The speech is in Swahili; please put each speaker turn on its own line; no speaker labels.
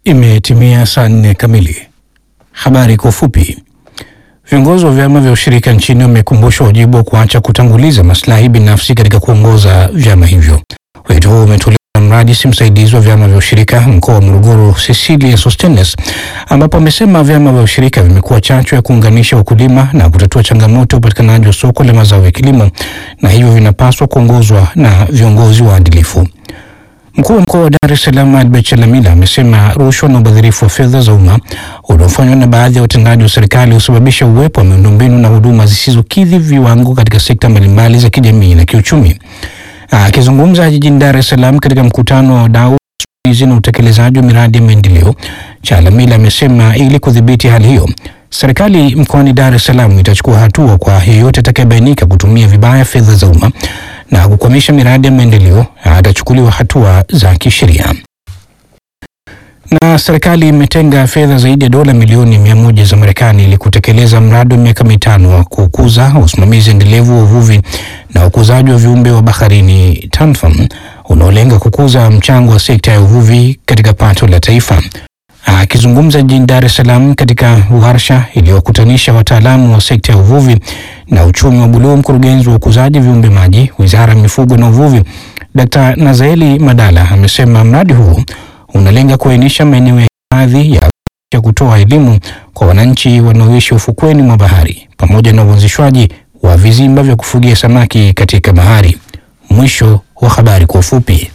Imetimia saa nne kamili. Habari kwa ufupi. Viongozi wa vyama vya ushirika nchini wamekumbushwa wajibu wa kuacha kutanguliza maslahi binafsi katika kuongoza vyama hivyo. Wito huo umetolewa na mrajisi msaidizi wa vyama vya ushirika mkoa wa Morogoro, Cecilia Sostenes, ambapo amesema vyama vya ushirika vimekuwa chachu ya kuunganisha wakulima na kutatua changamoto ya upatikanaji wa soko la mazao ya kilimo na hivyo vinapaswa kuongozwa na viongozi waadilifu. Mkuu wa mkoa wa Dar es Salaam Albert Chalamila amesema rushwa na ubadhirifu wa fedha za umma unaofanywa na baadhi ya watendaji wa serikali husababisha uwepo wa miundombinu na huduma zisizokidhi viwango katika sekta mbalimbali za kijamii na kiuchumi. Akizungumza jijini Dar es Salaam katika mkutano wa wadau usimamizi na utekelezaji wa miradi ya maendeleo, Chalamila amesema ili kudhibiti hali hiyo, serikali mkoani Dar es Salaam itachukua hatua kwa yeyote atakayebainika kutumia vibaya fedha za umma na kukwamisha miradi ya maendeleo atachukuliwa hatua za kisheria. Na serikali imetenga fedha zaidi ya dola milioni mia moja za Marekani ili kutekeleza mradi wa miaka mitano wa kukuza usimamizi endelevu wa uvuvi na ukuzaji wa viumbe wa baharini TANFAM unaolenga kukuza mchango wa sekta ya uvuvi katika pato la taifa. Akizungumza jijini Dar es Salaam katika warsha iliyokutanisha wataalamu wa sekta ya uvuvi na uchumi wa buluu, mkurugenzi wa ukuzaji viumbe maji, Wizara ya Mifugo na Uvuvi, Dkt. Nazaeli Madala amesema mradi huu unalenga kuainisha maeneo ya hifadhi ya kutoa elimu kwa wananchi wanaoishi ufukweni mwa bahari pamoja na uanzishwaji wa vizimba vya kufugia samaki katika bahari. Mwisho wa habari kwa ufupi.